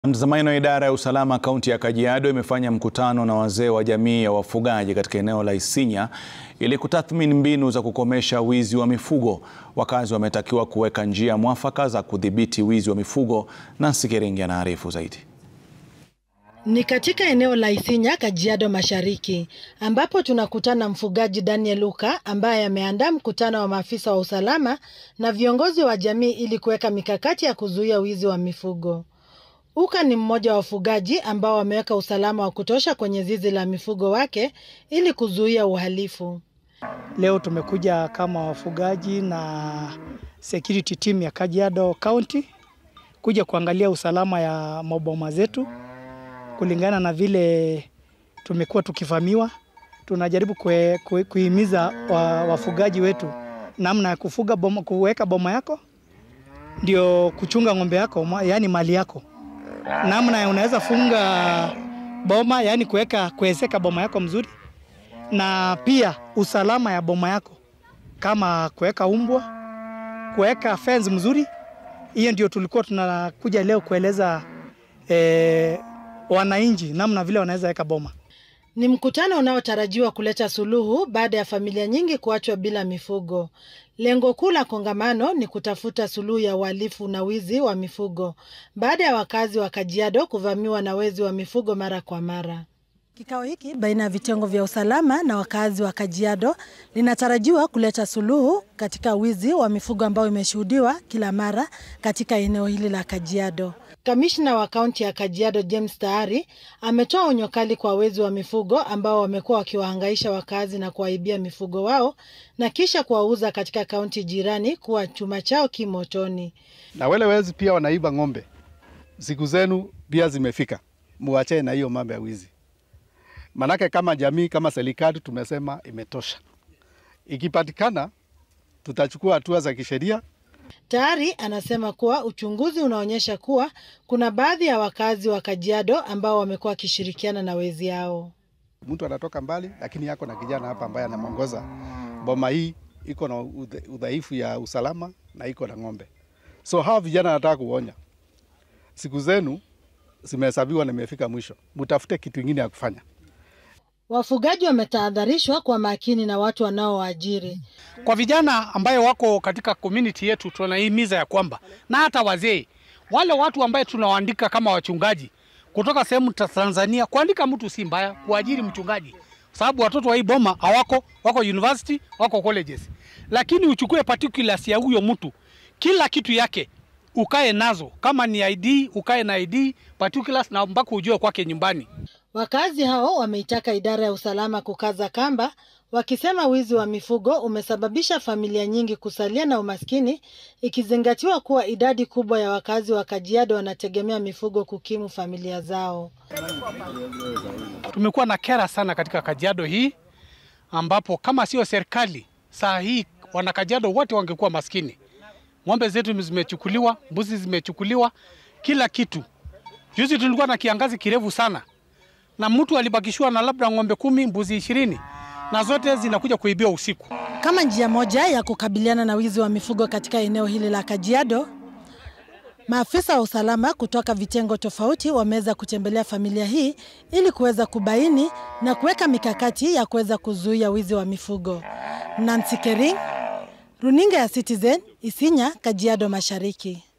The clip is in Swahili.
Mtazamaji wa idara ya usalama kaunti ya Kajiado imefanya mkutano na wazee wa jamii ya wafugaji katika eneo la Isinya ili kutathmini mbinu za kukomesha wizi wa mifugo. Wakazi wametakiwa kuweka njia mwafaka za kudhibiti wizi wa mifugo. Nancy Keringi anaarifu zaidi. Ni katika eneo la Isinya, Kajiado Mashariki, ambapo tunakutana mfugaji Daniel Luka ambaye ameandaa mkutano wa maafisa wa usalama na viongozi wa jamii ili kuweka mikakati ya kuzuia wizi wa mifugo. Uka ni mmoja wa wafugaji ambao wameweka usalama wa kutosha kwenye zizi la mifugo wake ili kuzuia uhalifu. Leo tumekuja kama wafugaji na security team ya Kajiado County kuja kuangalia usalama ya maboma zetu kulingana na vile tumekuwa tukivamiwa. Tunajaribu kue, kue, kuhimiza wa, wafugaji wetu namna ya kufuga boma, kuweka boma yako ndio kuchunga ng'ombe yako, yaani mali yako namna unaweza funga boma yani kuweka kuwezeka boma yako mzuri, na pia usalama ya boma yako kama kuweka umbwa, kuweka fence mzuri. Hiyo ndio tulikuwa tunakuja leo kueleza eh, wananchi namna vile wanaweza weka boma. Ni mkutano unaotarajiwa kuleta suluhu baada ya familia nyingi kuachwa bila mifugo. Lengo kuu la kongamano ni kutafuta suluhu ya uhalifu na wizi wa mifugo baada ya wakazi wa Kajiado kuvamiwa na wezi wa mifugo mara kwa mara. Kikao hiki baina ya vitengo vya usalama na wakazi wa Kajiado linatarajiwa kuleta suluhu katika wizi wa mifugo ambao imeshuhudiwa kila mara katika eneo hili la Kajiado. Kamishna wa kaunti ya Kajiado James Taari ametoa onyo kali kwa wezi wa mifugo ambao wamekuwa wakiwahangaisha wakazi na kuwaibia mifugo wao na kisha kuwauza katika kaunti jirani kuwa chuma chao kimotoni. Na wale wezi pia wanaiba ng'ombe, siku zenu pia zimefika, muachane na hiyo mambo ya wizi. Manake kama jamii, kama serikali tumesema imetosha. Ikipatikana tutachukua hatua za kisheria. Tayari anasema kuwa uchunguzi unaonyesha kuwa kuna baadhi ya wakazi wa Kajiado ambao wamekuwa wakishirikiana na wezi hao. Mtu anatoka mbali, lakini yako na kijana hapa ambaye anamwongoza boma hii, iko na udhaifu ya usalama na iko na ng'ombe. So hawa vijana nataka kuonya, siku zenu zimehesabiwa na imefika mwisho, mtafute kitu kingine ya kufanya. Wafugaji wametahadharishwa kwa makini na watu wanaowaajiri. Kwa vijana ambayo wako katika community yetu, tunahimiza ya kwamba na hata wazee wale watu ambaye tunawaandika kama wachungaji kutoka sehemu za Tanzania, kuandika mtu si mbaya, kuajiri mchungaji, sababu watoto wa hii boma hawako, wako university, wako colleges, lakini uchukue particulars ya huyo mtu, kila kitu yake ukae nazo, kama ni ID ukae na ID particulars, na mpaka ujue kwake nyumbani. Wakazi hao wameitaka idara ya usalama kukaza kamba, wakisema wizi wa mifugo umesababisha familia nyingi kusalia na umaskini, ikizingatiwa kuwa idadi kubwa ya wakazi wa Kajiado wanategemea mifugo kukimu familia zao. Tumekuwa na kera sana katika Kajiado hii, ambapo kama sio serikali saa hii wana Kajiado wote wangekuwa maskini. Ng'ombe zetu zimechukuliwa, mbuzi zimechukuliwa, kila kitu. Juzi tulikuwa na kiangazi kirefu sana na mtu alibakishwa na labda ng'ombe kumi, mbuzi ishirini na zote zinakuja kuibiwa usiku. Kama njia moja ya kukabiliana na wizi wa mifugo katika eneo hili la Kajiado, maafisa wa usalama kutoka vitengo tofauti wameweza kutembelea familia hii ili kuweza kubaini na kuweka mikakati ya kuweza kuzuia wizi wa mifugo. Nancy Kering, runinga ya Citizen, Isinya, Kajiado Mashariki.